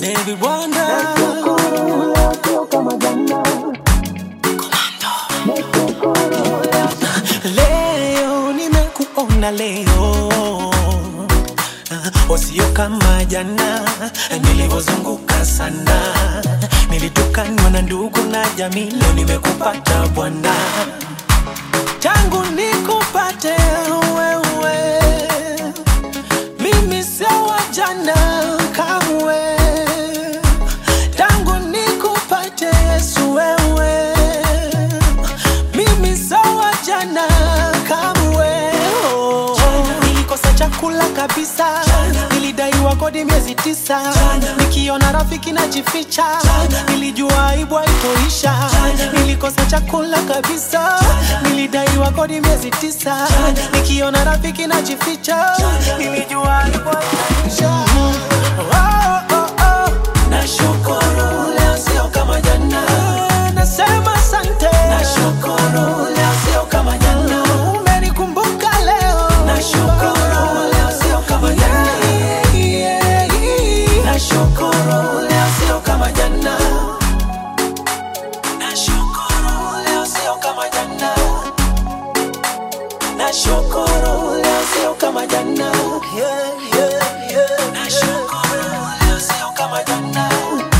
David Wanda Leo nimekuona leo Wasio kama jana nilivyozunguka sana, nilitukanwa na ndugu na jamii, leo nimekupata Bwana, tangu nikupate wewe, mimi sio wa jana kamwe, tangu nikupate Yesu wewe, mimi sio wa jana kamwe. Oh. Nilikosa chakula kabisa, nilidaiwa kodi miezi tisa, nikiona rafiki najificha, nilijua aibu haitoisha. Nilikosa chakula kabisa, nilidaiwa kodi miezi tisa, nikiona rafiki najificha, nilijua aibu haitoisha. Oh, oh, oh. Nashukuru leo sio kama jana, nasema asante. Nashukuru leo sio kama jana, umenikumbuka leo. Nashukuru leo sio kama jana, nashukuru leo sio kama jana, nashukuru leo sio kama jana, nashukuru leo sio kama jana, yeah, yeah, yeah. Nashukuru leo sio kama jana.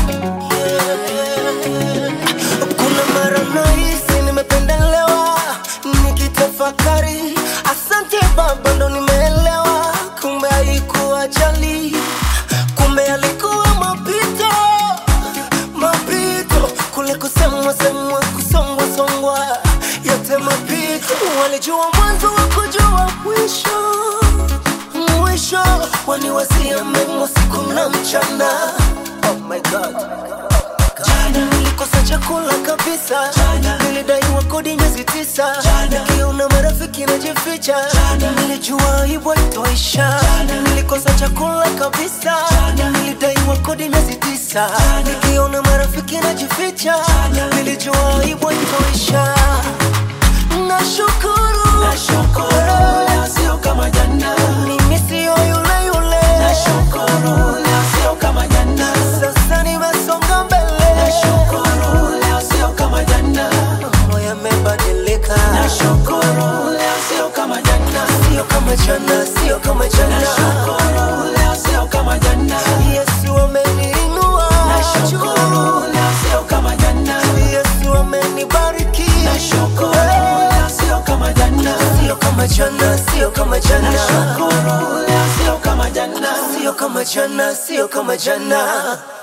Kuna mara nahisi nimependelewa, nikitafakari, asante Baba, ndo nimeelewa, kumbe haikuwa jali, kumbe alikuwa mapito, mapito, kule kusemwa semwa, kusongwa songwa, yote mapito, walijua mwanzo wa kujua mwisho, mwisho, waniwazia mema siku na mchana, oh my God nilikosa chakula kabisa, nilidaiwa kodi miezi tisa, nikiona marafiki najificha, nilijua aibu haitoisha. Nilikosa chakula kabisa, nilidaiwa kodi miezi tisa, nikiona marafiki najificha, nilijua aibu haitoisha. Nashukuru, Nashukuru leo sio kama jana, mimi sio yule yule, nashukuru leo sio kama jana, sasa nimesonga mbele, nashukuru leo sio kama jana, mambo yamebadilika. nashukuru leo sio kama jana, sio kama jana, sio kama jana. nashukuru leo sio kama jana, Yesu ameniinua nashukuru leo sio kama jana, Yesu amenibariki, nashukuru leo sio kama jana, sio kama jana, sio kama jana, nashukuru leo sio kama jana. sio kama jana, sio kama jana.